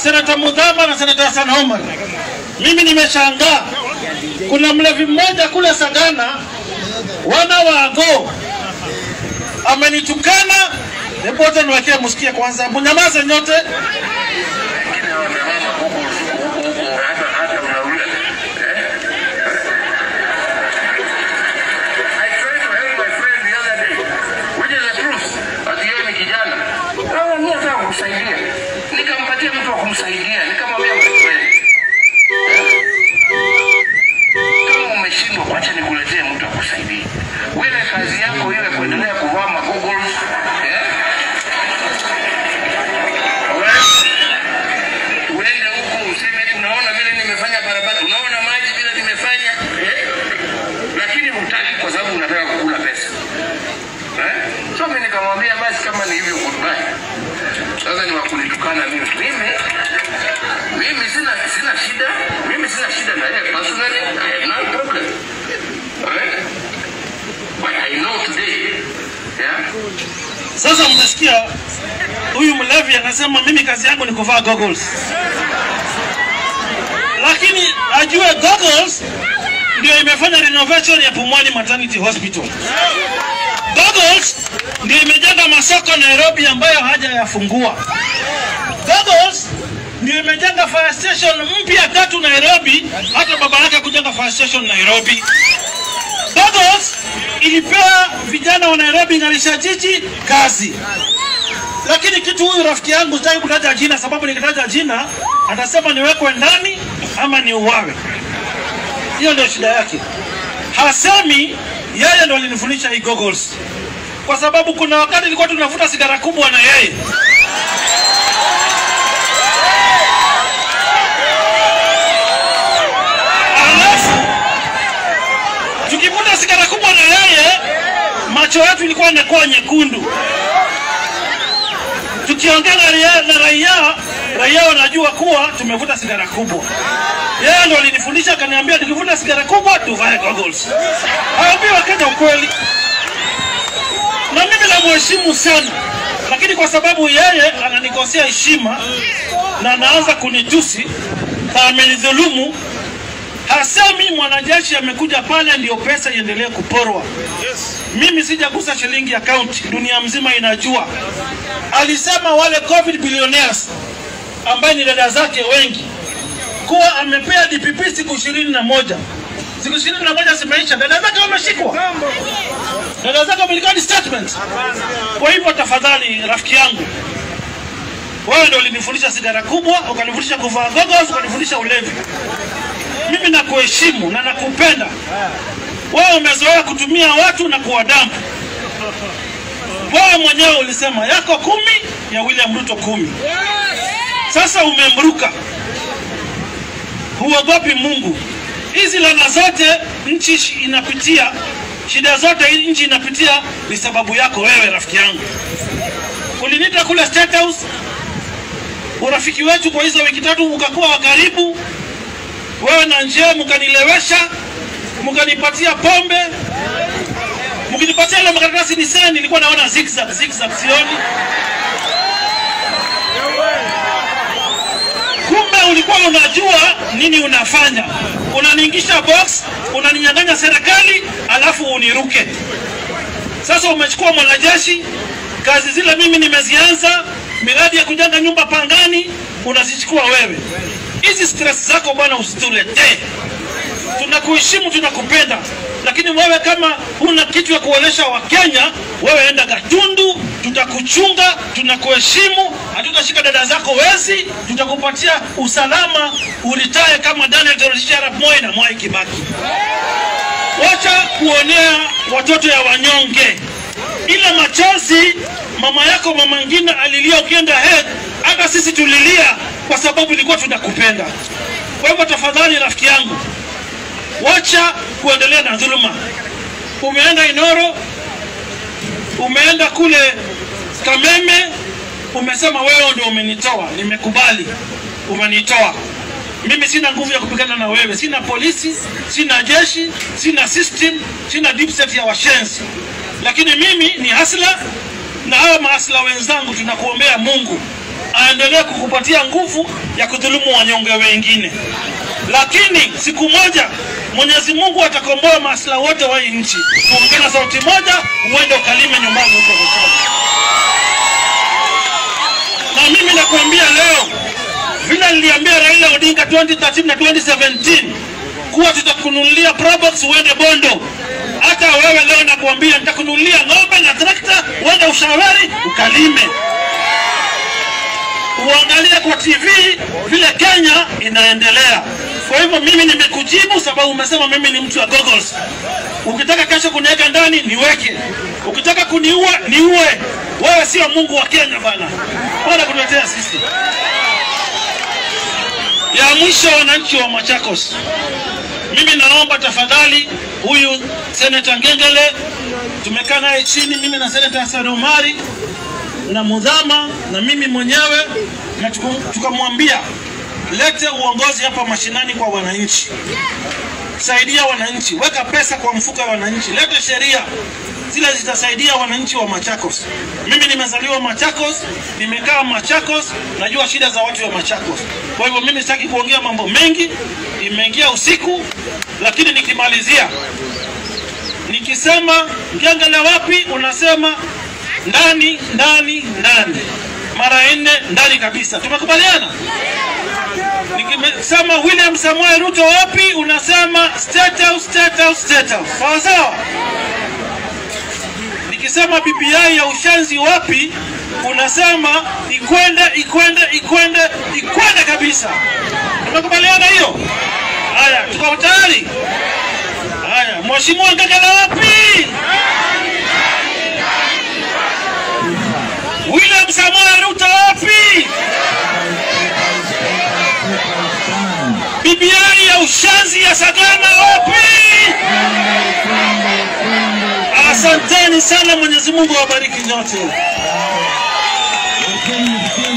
senata Mudhama na senata Hassan Omar. Mimi nimeshangaa, kuna mlevi mmoja kule Sagana, wana wa Agoo amenitukana. Hebu wote niwekee msikie kwanza, mnyamaze nyote. wengine wamevaa makuku huku huku, hata hata unauliza eh? I tried to help my friend the other day, which is the truth. Ati yeye ni kijana, kama mimi nataka kumsaidia, nikampatia mtu wa kumsaidia, nikamwambia my friend, kama umeshindwa, wacha nikuletee mtu akusaidia. Wewe kazi yako iwe kuendelea kuvaa magoggles eh? uende huko useme eti unaona vile nimefanya barabara, unaona maji vile nimefanya eh? Lakini hutaki kwa sababu unataka kukula pesa eh? So mimi nikamwambia basi, kama ni hivyo goodbye. Sasa ni wakunitukana mimi mimi mimi sina sina shida, mimi sina shida na yeye personally, I have no problem right? But I know today yeah Sasa mmesikia huyu mlevi anasema mimi kazi yangu ni kuvaa goggles, lakini ajue goggles ndio imefanya renovation ya Pumwani Maternity Hospital. Goggles ndio imejenga masoko Nairobi ambayo hajayafungua. Goggles ndio imejenga fire station mpya tatu Nairobi, hata baba yake kujenga fire station Nairobi. Goggles ilipewa vijana wa Nairobi ng'arisha jiji kazi. Lakini kitu huyu rafiki yangu sitaki kutaja jina, sababu nikitaja jina atasema niwekwe ndani ama niuawe. Hiyo ndio shida yake. Hasemi yeye ndo alinifundisha hii goggles, kwa sababu kuna wakati nilikuwa tunavuta sigara kubwa na yeye alafu tukivuta sigara kubwa na yeye, macho yetu ilikuwa inakuwa nyekundu. Tukiongea na raia, na raia, raia wanajua kuwa tumevuta sigara kubwa. Yeye ndo alinifundisha, akaniambia tukivuta sigara kubwa tuvae goggles. Haambii Wakenya ukweli, na mimi namheshimu sana, lakini kwa sababu yeye ananikosea heshima na anaanza kunitusi na amenidhulumu Hasemi mwanajeshi amekuja pale ndio pesa iendelee kuporwa. Mimi sijagusa shilingi ya kaunti, dunia mzima inajua. Alisema wale covid billionaires ambaye ni dada zake wengi kuwa amepea DPP siku ishirini na moja siku ishirini na moja zimeisha, dada zake wameshikwa, dada zake wamelikani statement. Kwa hivyo tafadhali, rafiki yangu, wewe ndio ulinifundisha sigara kubwa, ukanifundisha kuvaa goggles, ukanifundisha ulevi mimi nakuheshimu na nakupenda. Wewe umezoea kutumia watu na kuwadampu. Wewe mwenyewe ulisema yako kumi ya William Ruto kumi. Sasa umemruka, huogopi Mungu. Hizi lana zote nchi shi- inapitia, shida zote hii nchi inapitia ni sababu yako wewe, rafiki yangu. Uliniita kule State House, urafiki wetu kwa hizo wiki tatu ukakuwa wa karibu wewe na njia mkanilewesha, mkanipatia pombe, mkinipatia ile makaratasi ni sasa, nilikuwa naona zigzag zigzag, sioni. Kumbe ulikuwa unajua nini unafanya, unaniingisha box, unaninyang'anya serikali, alafu uniruke. Sasa umechukua mwanajeshi, kazi zile mimi nimezianza, miradi ya kujenga nyumba Pangani unazichukua wewe. Hizi stress zako bwana usituletee. Tunakuheshimu, tunakupenda, lakini wewe kama huna kitu ya kuonyesha Wakenya, wewe enda Gatundu, tutakuchunga, tunakuheshimu, hatutashika dada zako wezi, tutakupatia usalama, uritae kama Daniel Toroitich arap Moi na Mwai Kibaki. Wacha kuonea watoto ya wanyonge. Ile machozi mama yako mama ngine alilia ukienda head, hata sisi tulilia kwa sababu ilikuwa tunakupenda. Kwa hivyo tafadhali, rafiki yangu, wacha kuendelea na dhuluma. Umeenda Inoro, umeenda kule Kameme, umesema wewe ndio umenitoa. Nimekubali, umenitoa. Mimi sina nguvu ya kupigana na wewe, sina polisi, sina jeshi, sina system, sina deep state ya washenzi, lakini mimi ni hasla na hawa maasla wenzangu, tunakuombea Mungu aendelee kukupatia nguvu ya kudhulumu wanyonge wengine, lakini siku moja Mwenyezi Mungu atakomboa maslahi wote wa hii nchi. Tuongee na sauti moja, uende ukalime nyumbani huko Buchoga. Na mimi nakuambia leo, vile niliambia Raila Odinga 2013 na 2017 kuwa tutakununulia Probox uende Bondo. Hata wewe leo nakuambia nitakununulia ng'ombe na trakta, uende Ushaweri ukalime uangalie kwa TV vile Kenya inaendelea. Kwa hivyo mimi nimekujibu sababu umesema mimi ni mtu wa goggles. Ukitaka kesho kuniweka ndani niweke, ukitaka kuniua niue. Wewe sio Mungu wa Kenya bana, bwana kutuletea sisi. Ya mwisho, wananchi wa Machakos, mimi naomba tafadhali, huyu Senator Ngengele tumekaa naye chini, mimi na Senator Hassan Omari na Mudhama na mimi mwenyewe na tuku- tukamwambia lete uongozi hapa mashinani kwa wananchi, saidia wananchi, weka pesa kwa mfuko wa wananchi, lete sheria zile zitasaidia wananchi wa Machakos. Mimi nimezaliwa Machakos, nimekaa Machakos, najua shida za watu wa Machakos. Kwa hivyo mimi sitaki kuongea mambo mengi, imeingia usiku, lakini nikimalizia nikisema Ngengele wapi, unasema ndani ndani ndani, mara nne ndani kabisa. Tumekubaliana? Nikisema William Samoei Ruto wapi, unasema state house, state house, state house. Sawa sawa. Nikisema BBI ya ushenzi wapi, unasema ikwende ikwende ikwende ikwende kabisa. Tumekubaliana hiyo? Haya, tuko tayari? Haya, Mheshimiwa Ngegele wapi? William Samoei Ruto wapi? BBI ya ushenzi ya Sagana wapi? Asanteni sana, Mwenyezi Mungu awabariki nyote. Lakini